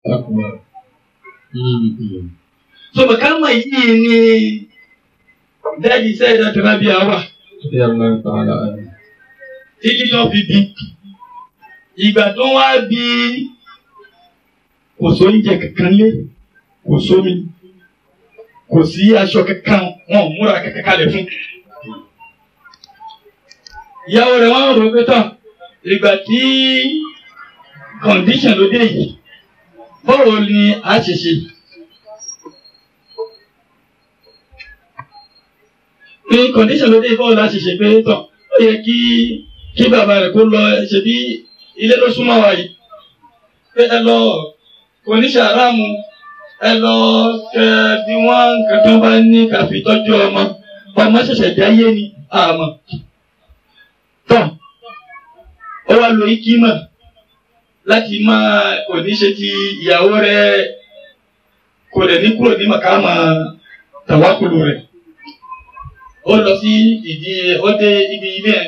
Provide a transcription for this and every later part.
so màkàmà yìí ni dáàdi sẹ́yìn tó rábì àwà títí tó fi bí ìgbà tó wá bí kò sóúnjẹ kankan lé kò sómi kò sí aṣọ kankan wọn ò múra kankan kalẹ̀ fún. ìyàwó rẹ̀ wọ́n rò pé tán ìgbà tí condition ló dé yìí báwo ni a ṣe ṣe. ní condition ló dé yìí báwo la ṣe ṣe pé tán ó yẹ kí kí bàbá rẹ̀ kó lọ ṣe bí ilé ló súnmọ́ wa yìí pé ẹ lọ kò ní ṣàrámù ẹ lọ kẹ bí wọn nǹkan tó bá ní káfí tọ́jú ọmọ ọmọ ṣẹ̀ṣẹ̀ dáyé ni àmọ́ tán ó wá lo ikímọ̀ láti máa kò ní ṣe ti ìyàwó rẹ̀ kò dẹ̀ ní kúrò ní màkàmà tàwákùlù rẹ̀ ó lọ sí ìdí ó dé ibi ilé ẹ̀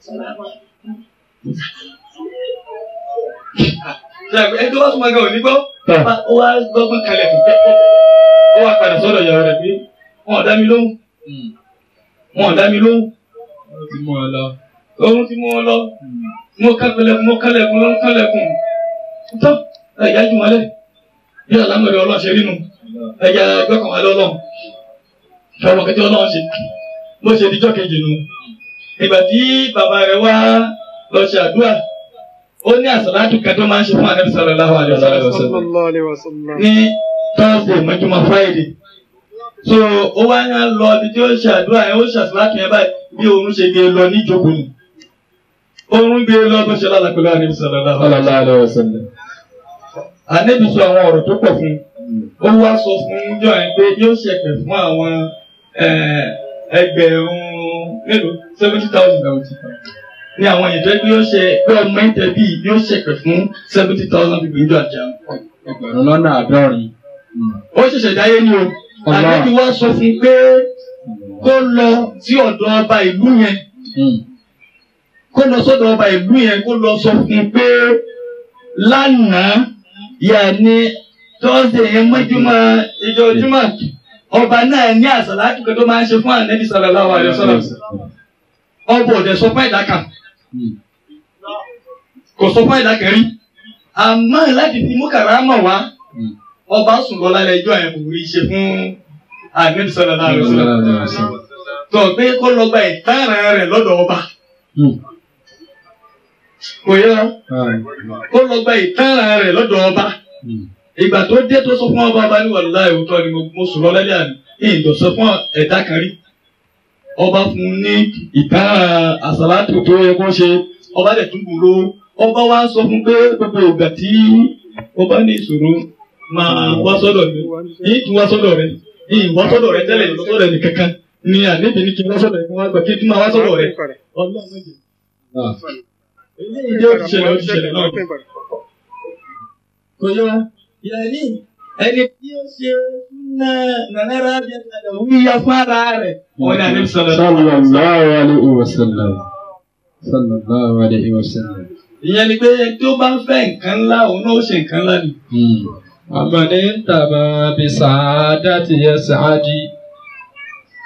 ẹni tó wá súnmọ́ gan ò ní gbọ́ ó wá gbọ́gbọ́n kalẹ̀ kò pẹ́ ó wá padà sọ́dọ̀ ìyàwó rẹ̀ pé wọn ò dá mi lóhùn wọn ò dá mi lóhùn Ó ti mú ọ lọ. oorun ti mú wọn lọ mo kálẹ̀kùn mo kálẹ̀kùn ló ń kálẹ̀kùn tó ẹ̀yà jù wọlé bí àlámọ̀rẹ́ ọlọ́ṣẹ́ rí nu ẹ̀yà gbọ́kàn wọlé ọlọ́run fẹ́ràn kẹ́tẹ́ ọlọ́run ṣe bó ṣe dijọ́ kejì nu ìgbà tí bàbá rẹ̀ wá lọ ṣe àdúrà ó ní àsàlátù kan tó máa ń ṣe fún ànábì sallallahu alaihi wasallam sallallahu alaihi wasallam. ní thursday mọ́júmọ́ friday so ó wá ń lọ ibi tí ó ṣe àdúrà yẹn ó ṣe àsàlátù yẹn báyìí bí oorun ṣe gbé lọ níjókòó nù oorun gbé lọ bó ṣe lálàá pẹ̀lú ànábì sallallahu alaihi wasallam Sallallahu alaihi wasallam. ànábì sọ àwọn ọ̀rọ̀ tó pọ̀ fún un ó wá sọ fún jọ yẹn pé yóò ṣẹ̀pẹ̀ fún àwọn eh, ẹgbẹ̀rún mélòó seventy thousand ní àwọn èèyàn tó yẹ pé yóò ṣe pé ọmọ ẹ̀ńtẹ̀ bíi yóò ṣẹ̀pẹ̀ fún seventy thousand people níjọ́ àjà Ẹgbẹ̀rún lọ́nà àádọ́rin. ó ṣẹ̀ṣẹ̀ dáyé ni o Allah. ànábì wá sọ fún un pé kó lọ sí ọ̀dọ̀ ọba ìlú yẹn kó lọ sọ́dọ̀ ọba ìlú yẹn kó lọ sọ fún un pé lánàá yàní tọ́sídẹ̀ẹ́ yẹn mọ́júmọ́ ìjọ jùmọ̀ ọba náà ní àsàlátù kan tó máa ń ṣe fún ànábì sallallahu alaihi wasallam ọba ọ̀dẹ̀ sọ fún ẹ̀dá kan kò sọ fún ẹ̀dá kan rí àmọ́ láti fi mú kàrámọ̀ wá ọba sùn lọ lálẹ́ ẹjọ́ yẹn kò rí ṣe fún ànábì sallallahu alaihi wasallam tó pé kó lọ gba ìtara rẹ̀ lọ́dọ̀ ọba kò yẹ kó lọ gba ìtara rẹ̀ lọ́dọ̀ ọba ìgbà tó dé tó sọ fún ọba ọba ní wàlúùlá ìwòtọ́ ni mo mo sùn lọ lálẹ́ àná ní ìdọ̀sọ fún ẹ̀dá kan rí ọba fún un ní ìtara àsàlátù tó yẹ kó ṣe ọba dẹ̀ tún gbòòrò ọba wa sọ fún pé gbogbo ìgbà tí ọba ní ìṣòro máa wá sọ́dọ̀ mi yìí tún wá sọ́dọ̀ rẹ yìí wá sọ́dọ̀ rẹ tẹ́lẹ̀ lọ sọ́dọ̀ ẹnì kankan ni àníbi ní kí n wá sọ́dọ̀ ẹ̀kọ́ wá gbà kí n tún máa wá sọ́dọ̀ rẹ ọlọ́run méje. eléyìí jẹ́ òṣìṣẹ́ rẹ̀ òṣìṣẹ́ rẹ̀ náà kò yọ yẹni ẹni tí ó ṣe ná nànára bí ẹ̀ka wíyá fara rẹ̀ wọ́n ní àníbi sọ̀rọ̀ Sallallahu alaihi wasallam. Sallallahu alaihi wasallam. ìyẹn ni pé tó bá ń fẹ́ nǹkan ńlá òun náà ó ṣe nǹkan ńlá ni. ومن انتبه بسعادة يسعد